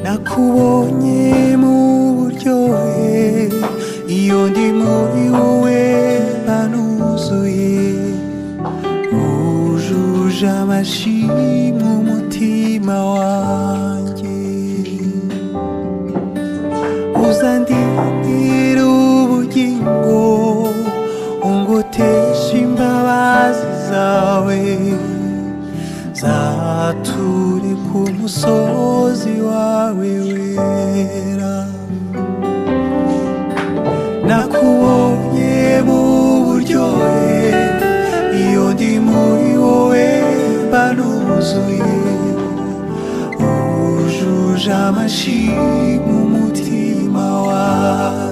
nakubonye mu buryohe iyo ndi muri wowe nanuzuye wujuje amashimwe umutima wanjye uzandindira ubugingo ungotesha imbabazi zawe zature ku musozi wawe wera nakubonye mu buryohe iyo ndi muri wowe mba nuzuye wujuje amashimwe umutima wawe